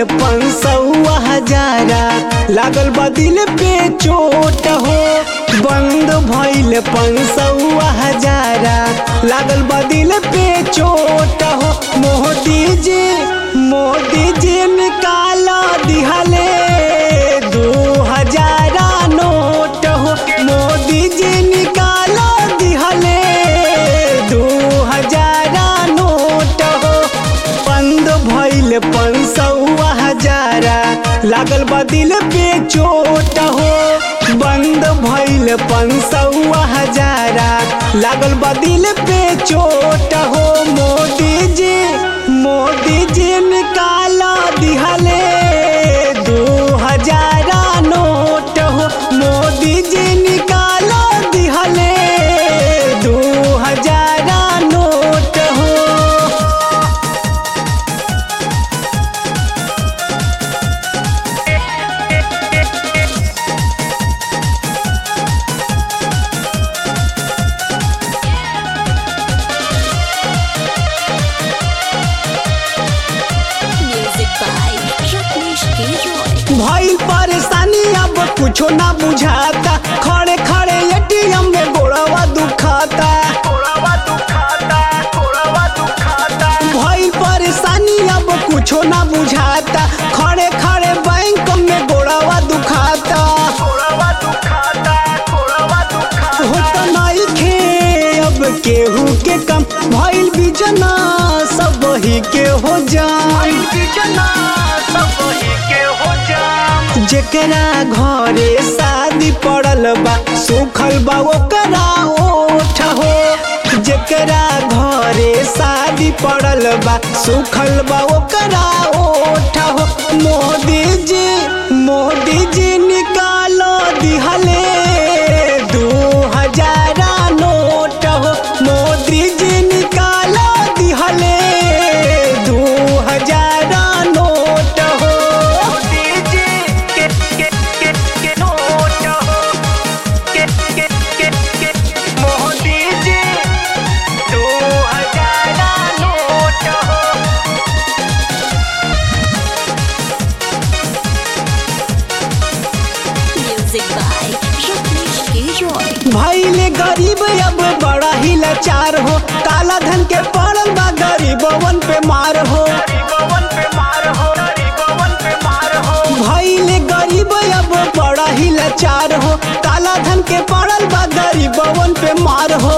पंसौआ हजारा लागल बा दिल पे चोट हो बंद भइल पंसौआ हजारा लागल बा दिल पे चोट हो मोदी जी मोदी जी निकाला दिहले दू हजारा नोट हो मोदी जी निकाला दिहले दू हजारा नोट हो बंद भइल पंसौआ हजारा लागल बा दिल पे चोट हो बंद भइल पंसौआ हजारा लागल बा दिल पे चोट हो मोदी जी मोदी जी निकाला दिहले दू हजारा नोट हो मोदी जी निकाला दिहले दू हजारा नोट हो Music by Rajneesh Giroy. भइल परेशानी अब कुछो ना बुझाता खड़े खड़े एटीएम में गोड़वा दुखाता भइल परेशानी अब कुछो ना बुझाता खड़े खड़े बैंक में गोड़वा दुखाता होता नइखे अब केहू के कम भइल बिजना सब ही के हो जान जेकरा घरे शादी पड़ल बा सुखल बा ओकरा ओठ हो जेकरा घरे शादी पड़ल बा सुखल बा ओकरा ओठ हो मोदी जी मोदी जी निकालो दिहले दू हजारा नोट हो मोदी जी निकालो दिहले दू हजारा नोट हो Music by Rajneesh Giroy. भैले गरीब अब बड़ा ही लाचार हो काला धन के पड़ल बा गरीबवन पे मार हो भैले गरीब अब बड़ा ही लाचार हो काला धन के पड़ल बा गरीबवन पे मार हो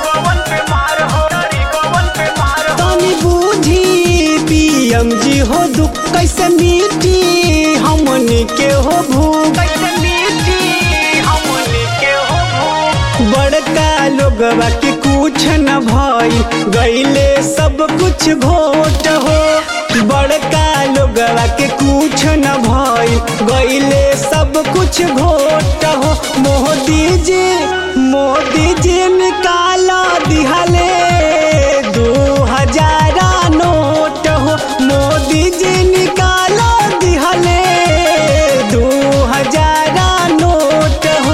तनी बूझी पीएम जी हो दुख कैसे मिटी हमनी के हो भूख बड़का लोगवा के कुछ न भई गईले सब कुछ घोट हो बड़का लोगवा के कुछ न भई गईले सब कुछ घोट हो मोदी जी मोदी जी निकाला दिहले दू हजारा नोट हो मोदी जी निकाला दिहले दू हजारा नोट हो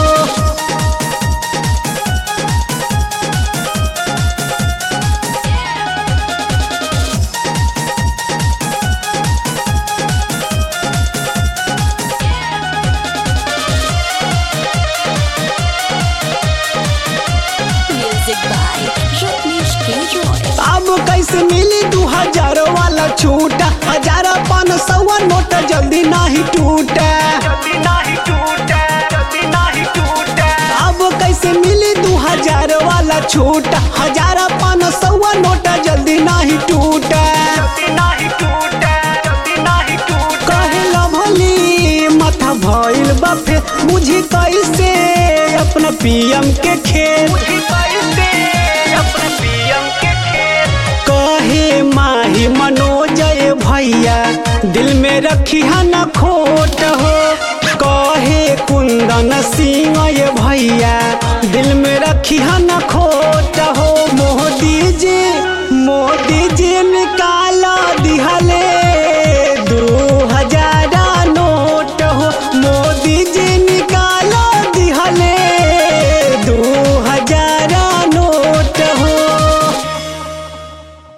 Music by Rajneesh Giroy. अब कैसे मिली दू हजार वाला छूटा हजार पाँच सौ नोट जल्दी नहीं टूटा अब कैसे मिली दू हजार वाला छूटा हजार पाँच सौ नोट जल्दी नहीं टूटा कहे भली माथा भइल बाफे बुझी कैसे अपना पीएम के खेल कहे माही मनोजय भैया दिल में रखी न खोट हो कहे कुंदन सिंह ये भैया दिल में रखी न खोट